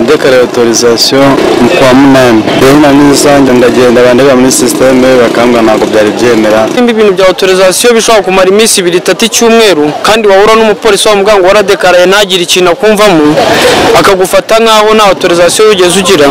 ndekare autorisation mu kwa munani rero na rusange ndagenda bandega muri sisiteme bakambwa ntabwo byari byemera Ibindi bintu bya autorisation bishobora kumara iminsi ibiri itatu icyumweru kandi wahura n'umupolisi wa muganga waradekaraye ntagire ikintu akumvamo akagufata nk'aho nta autorisation wigeze ugira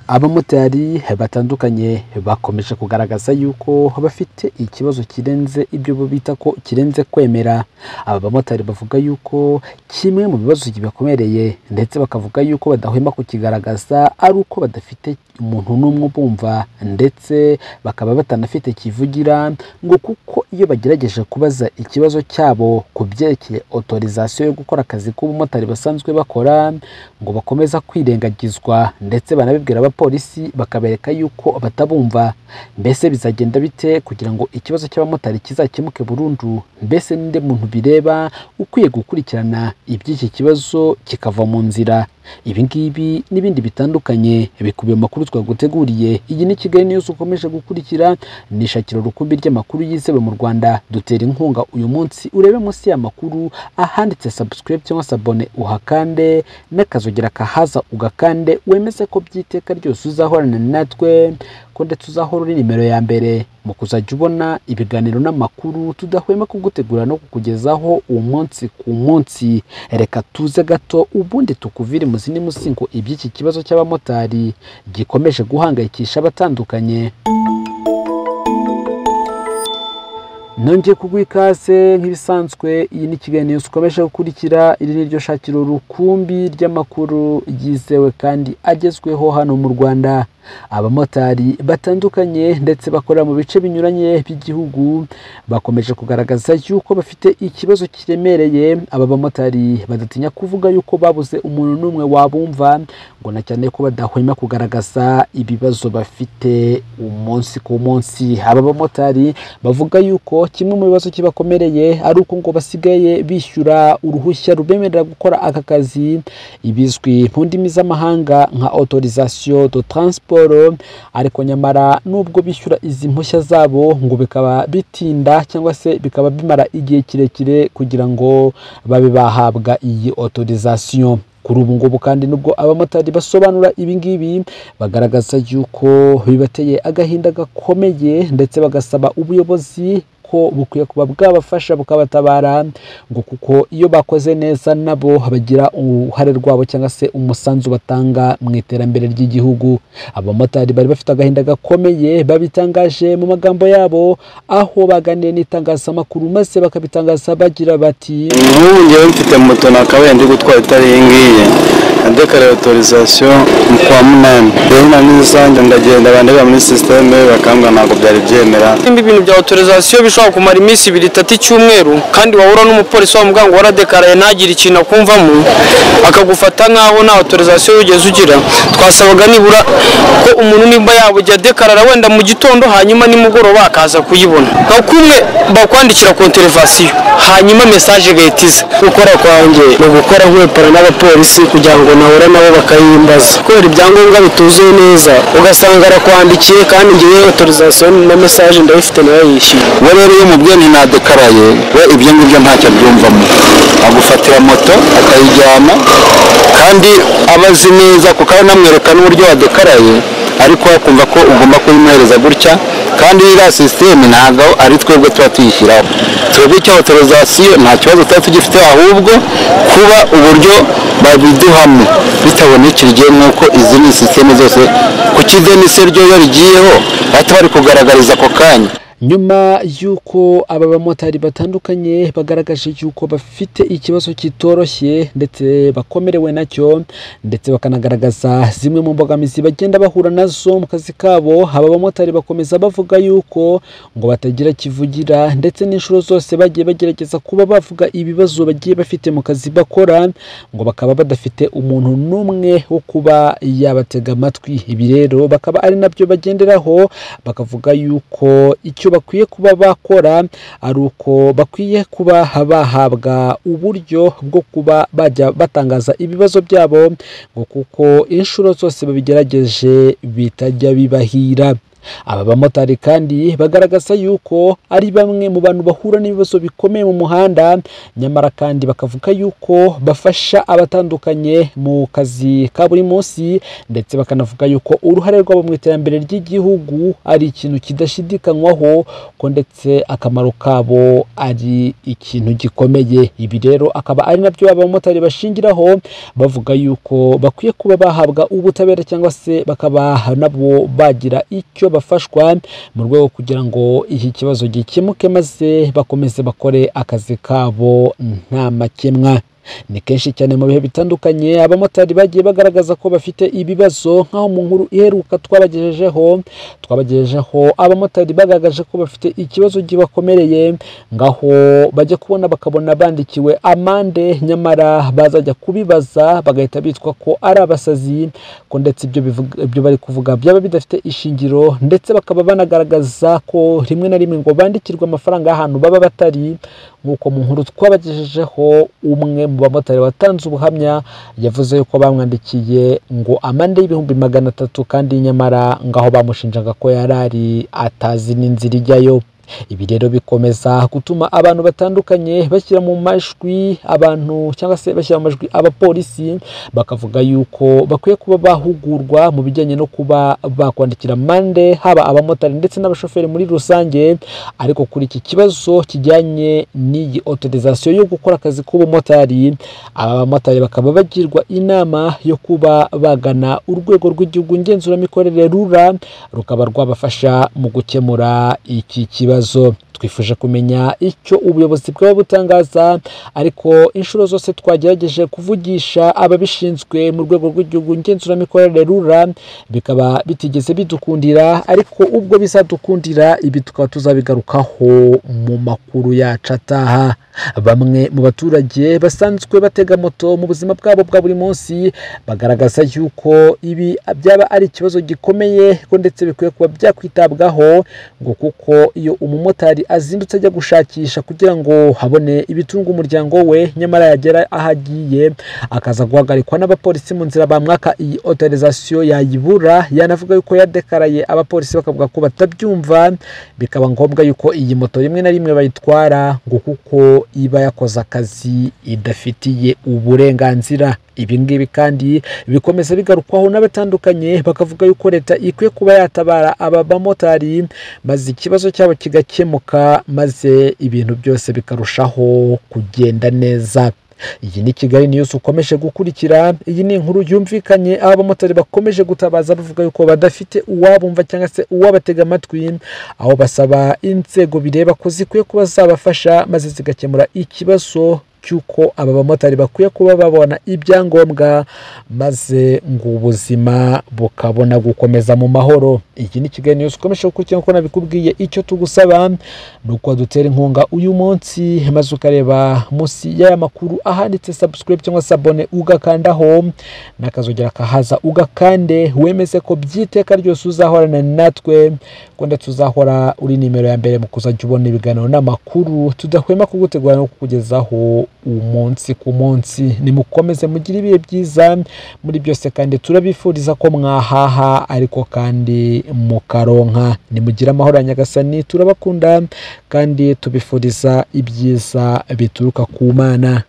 abamotari batandukanye bakomeje kugaragaza yuko bafite ikibazo kirenze ibyo bo bita ko kirenze kwemera aba bamotari bavuga yuko kimwe mu bibazo kibakomereye ndetse bakavuga yuko badahwema kukigaragaza ari uko badafite umuntu n'umwe ubumva ndetse bakaba batanafite kivugira ngo kuko iyo bagerageje kubaza ikibazo cyabo ku byerekeye autorisation yo gukora akazi k'ubumotari basanzwe bakora ngo bakomeza kwirengagizwa ndetse banabibwira abapolisi bakabereka yuko batabumva mbese bizagenda bite kugira ngo ikibazo cy'abamotari kizakemuke burundu mbese n'undi muntu bireba ukwiye gukurikirana iby'iki kibazo kikava mu nzira ibi ngibi n'ibindi bitandukanye bikubiye mu makuru twaguteguriye iyi ni kigali niyuzi ukomeje gukurikira ni ishakiro rukumbi ry'amakuru yizewe mu rwanda dutera inkunga uyu munsi urebe munsi y'amakuru ahanditse subscribe cyangwa se abone uhakande n'akazogera kahaza ugakande wemeze ko by'iteka ryose uzahorana natwe ko ndetse uzahora uri nimero ya mbere mu kuzajya ubona ibiganiro n'amakuru tudahwema kugutegura no kukugezaho uwo munsi ku munsi reka tuze gato ubundi tukuvire mu zindi musingo iby'iki kibazo cy'abamotari gikomeje guhangayikisha abatandukanye nongeye kuguha ikaze nk'ibisanzwe iyi ni kiganiro zikomeje gukurikira iri ni ryo shakiro rukumbi ry'amakuru yizewe kandi agezweho hano mu rwanda abamotari batandukanye ndetse bakorera mu bice binyuranye by'igihugu bakomeje kugaragaza yuko bafite ikibazo kiremereye aba bamotari badatinya kuvuga yuko babuze umuntu n'umwe wabumva ngo na cyane ko badahwema kugaragaza ibibazo bafite umunsi ku munsi aba bamotari bavuga yuko kimwe mu bibazo kibakomereye ari uko ngo basigaye bishyura uruhushya rubemerera gukora aka kazi ibizwi mu ndimi z'amahanga nka autorisation de transport ariko nyamara nubwo bishyura izi mpushya zabo ngo bikaba bitinda cyangwa se bikaba bimara igihe kirekire kugira ngo babe bahabwa iyi autorisation kuri ubu ngubu kandi nubwo abamotari basobanura ibi ngibi bagaragaza yuko bibateye agahinda gakomeye ndetse bagasaba ubuyobozi ko bukwiye kuba bwabafasha bukabatabara ngo kuko iyo bakoze neza nabo bagira uruhare rwabo cyangwa se umusanzu batanga mu iterambere ry'igihugu abamotari bari bafite agahinda gakomeye babitangaje mu magambo yabo aho baganiriye n'itangazamakuru maze bakabitangaza bagira bati nk'ubu njyewe mfite moto nakabaye ndi gutwara itari iyi ngiyi ndekare autorisation mu kwa munani rero na rusange ndagenda bandega muri sisiteme bakambwa ntabwo byari byemera Ibindi bintu bya autorisation bishobora kumara iminsi ibiri itatu icyumweru kandi wahura n'umupolisi wa muganga waradekaraye ntagire ikintu akumvamo akagufata nk'aho nta autorisation wigeze ugira twasabaga nibura ko umuntu nimba yabugiye adekarara wenda mu gitondo hanyuma nimugoroba akaza kuyibona nka kumwe bakwandikira konterevasiyo hanyuma mesaje igahita iza gukora kwanjye ni ugukora nkwepana n'abapolisi kugira ngo nahura nabo bakayimbaza kubera ibyangombwa bituzuye neza ugasanga arakwandikiye kandi ngewe autorisation na message ndayifite nayo yishyuye we rero iyo umubwiye ninadekaraye we ibyo ngibyo ntacyo abyumvamo agufatira moto akayijyana kandi aba azi neza kuko aba anamwereka n'uburyo wadekaraye ariko akumva ko ugomba kuyimuhereza gutya kandi iriya sisiteme ntabwo ari twebwe tuba tuyishyiraho twebwe icyo autorisation nta kibazo tuba tugifite ahubwo kuba uburyo babiduhamo bitabonekeye nk'uko izindi sisiteme zose ku kidenise ryo iyo rigiyeho bahita bari kugaragariza ako kanya nyuma y'uko aba bamotari batandukanye bagaragaje yuko bafite ikibazo kitoroshye ndetse bakomerewe nacyo ndetse bakanagaragaza zimwe mu mbogamizi bagenda bahura nazo mu kazi kabo aba bamotari bakomeza bavuga yuko ngo batagira kivugira ndetse n'inshuro zose bagiye bagerageza kuba bavuga ibibazo bagiye bafite mu kazi bakora ngo bakaba badafite umuntu n'umwe wo kuba yabatega amatwi ibi rero bakaba ari nabyo bagenderaho bakavuga yuko icyo bakwiye kuba bakora ari uko bakwiye kuba bahabwa uburyo bwo kuba bajya batangaza ibibazo byabo ngo kuko inshuro zose babigerageje bitajya bibahira aba bamotari kandi bagaragaza yuko ari bamwe mu bantu bahura n'ibibazo bikomeye mu muhanda nyamara kandi bakavuga yuko bafasha abatandukanye mu kazi ka buri munsi ndetse bakanavuga yuko uruhare rwabo mu iterambere ry'igihugu ari ikintu kidashidikanywaho ko ndetse akamaro kabo ari ikintu gikomeye ibi rero akaba ari nabyo abamotari bashingiraho bavuga yuko bakwiye kuba bahabwa ubutabera cyangwa se bakaba nabo bagira icyo bafashwa mu rwego kugira ngo iki kibazo gikemuke maze bakomeze bakore akazi kabo nta makemwa ni kenshi cyane mu bihe bitandukanye abamotari bagiye bagaragaza ko bafite ibibazo nk'aho mu nkuru iheruka twabagejejeho twabagejejeho abamotari bagaragaje ko bafite ikibazo kibakomereye ngaho bajya kubona bakabona bandikiwe amande nyamara bazajya kubibaza bagahita bitwa ko ari abasazi ko ndetse ibyo bivuga- ibyo bari kuvuga byaba bidafite ishingiro ndetse bakaba banagaragaza ko rimwe na rimwe ngo bandikirwe amafaranga y'ahantu baba batari nk'uko mu nkuru twabagejejeho umwe mu bamotari watanze ubuhamya yavuze yuko bamwandikiye ngo amande y'ibihumbi magana atatu kandi nyamara ngaho bamushinjaga ko yari ari atazi n'inzira ijyayo ibi rero bikomeza gutuma abantu batandukanye bashyira mu majwi abantu cyangwa se bashyira mu majwi abapolisi bakavuga yuko bakwiye kuba bahugurwa mu bijyanye no kuba bakwandikira amande haba abamotari ndetse n'abashoferi muri rusange ariko kuri iki kibazo kijyanye n'iyi otorizasiyo yo gukora akazi k'ubumotari aba bamotari bakaba bagirwa inama yo kuba bagana urwego rw'igihugu ngenzuramikorere rura rukaba rwabafasha mu gukemura iki kibazo twifuje kumenya icyo ubuyobozi bwaba butangaza ariko inshuro zose twagerageje kuvugisha ababishinzwe mu rwego rw'igihugu ngenzuramikorere rura bikaba bitigeze bidukundira ariko ubwo bizadukundira ibi tukaba tuzabigarukaho mu makuru yacu ataha bamwe mu baturage basanzwe batega moto mu buzima bwabo bwa buri munsi bagaragaza yuko ibi byaba ari ikibazo gikomeye ko ndetse bikwiye kuba byakwitabwaho ngo kuko iyo umumotari azindutse ajya gushakisha kugira ngo habone ibitunga umuryango we nyamara yagera aho agiye akaza guhagarikwa n'abapolisi mu nzira bamwaka iyi otorizasiyo yayibura yanavuga yuko yadekaraye abapolisi bakavuga ko batabyumva bikaba ngombwa yuko iyi moto rimwe na rimwe bayitwara ngo kuko iba yakoze akazi idafitiye uburenganzira ibi ngibi kandi bikomeza bigarukwaho n'abatandukanye bakavuga yuko leta ikwiye kuba yatabara aba bamotari maze ikibazo cyabo kigakemuka maze ibintu byose bikarushaho kugenda neza iyi ni kigali niyusi ukomeje gukurikira iyi ni inkuru yumvikanye aho abamotari bakomeje gutabaza bavuga yuko badafite uwabumva cyangwa se uwabatega amatwi aho basaba inzego bireba ko zikwiye kuba zabafasha maze zigakemura ikibazo cy'uko aba bamotari bakwiye kuba babona ibyangombwa maze ngo ubuzima bukabona gukomeza mu mahoro iki ni kigali niyusi ukomeje gukurikirana kuko nabikubwiye icyo tugusaba ni uko dutera inkunga uyu munsi maze ukareba munsi y'aya makuru ahanditse subscribe cyangwa se abone ugakandaho n'akazogera kahaza ugakande wemeze ko byiteka ryose uzahorana natwe ko ndetse uzahora uri nimero ya mbere mu kuzajya ubona ibiganiro n'amakuru tudahwema kugutegura no kukugezaho umunsi ku munsi nimukomeze mugire ibihe byiza muri byose kandi turabifuriza ko mwahaha ariko kandi mukaronka nimugire amahoro ya nyagasani turabakunda kandi tubifuriza ibyiza bituruka ku mana